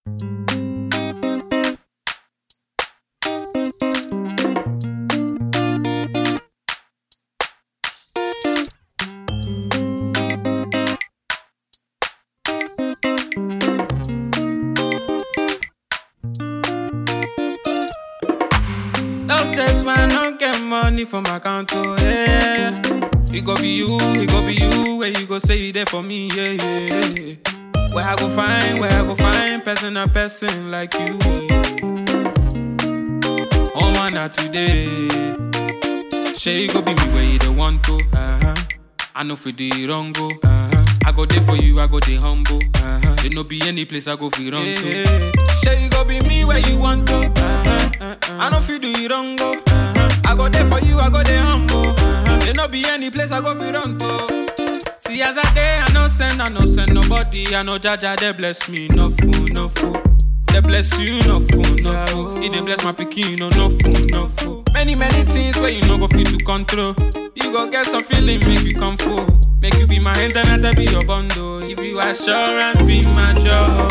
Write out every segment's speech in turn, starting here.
Those days when I don't get money from my account, oh yeah. It go be you, it go be you, where you go say you there for me, yeah, yeah, yeah. Where I go find, where I go find person a person like you. Oh man, not today. Say you go be me where you don't want to. Uh-huh. I know for the wrong go. Uh-huh. I go there for you, I go there humble. Uh-huh. There no be any place I go fi run to. Say you go be me where you want to. Uh-huh. I know fi do it wrong go. Uh-huh. I go there for you, I go there humble. Uh-huh. There no be any place I go fi run to. See as I day, I no send, I no send nobody. I know Jaja, they bless me, no fool, no fool. They bless you, no fool, no fool. He they bless my pikin, no no fool, no fool. Many many things where you no go fit to control. You go get some feeling, make you come full. Make you be my internet, I be your bundle. If you assurance, be my job.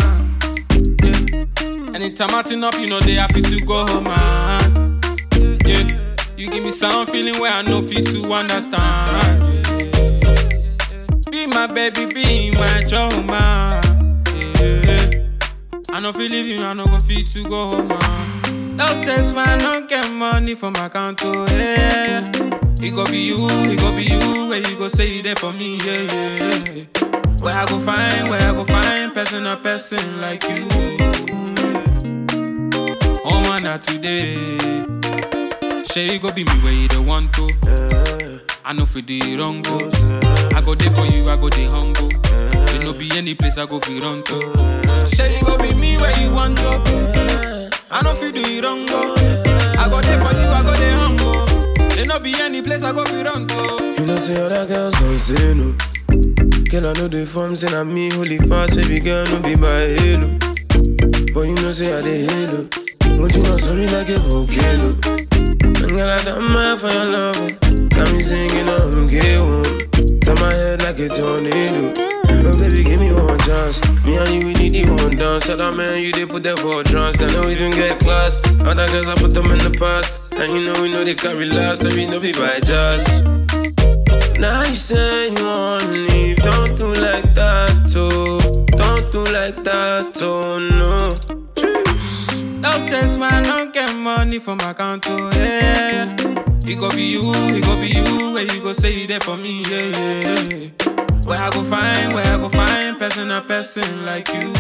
Yeah. Anytime I turn up, you know they have to go home, man. Yeah. You give me some feeling where I know fit to understand. Yeah. Be my baby, be my job, man. Yeah. I no feel leave you, I no go fit to go home, man. Those days when I don't get money from my account, oh yeah. It go be you, it go be you, where you go say you there for me, yeah, yeah, yeah. Where I go find, where I go find person a person like you. Oh man, not today. Say you go be me where you don't want to. I know for the wrong go. I go there for you, I go there humble. There no be any place I go fi run to. Say you go be me where you want to. I know fi do it wrong go. I go there for you, I go there humble. There no be any place I go fi run to. You know, say other girls don't say no. Girl, I know the form, say na me holy pass, baby girl, no be my halo. But you know, say I the halo. But you know, sorry like a volcano. And girl, I done mad for your love. Got me singing on K1. Turn my head like a tornado. Oh, baby, give me one chance. Me and you, we need the one dance. Other man, you they put them for a trance. They don't even get class. Other girls, I put them in the past. And you know, we know they carry last. And we know be by jazz. Now you say you wanna leave, don't do like that, oh. Don't do like that, oh no. Those days when I don't get money from my account, oh yeah. It go be you, it go be you, where you go say you there for me, yeah, yeah, yeah. Where I go find, where I go find person a person like you.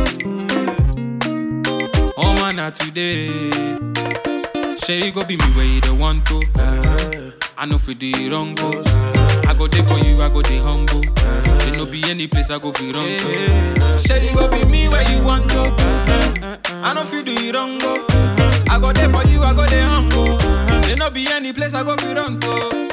Oh man, not today. Say you go be me where you don't want to. Uh, I know for the wrong go. I go there for you, I go there humble. There no be any place I go fi run to. Say you go be me where you want to. I know fi do it wrong go. I go there for you, I go there humble. There no be any place I go fi run to.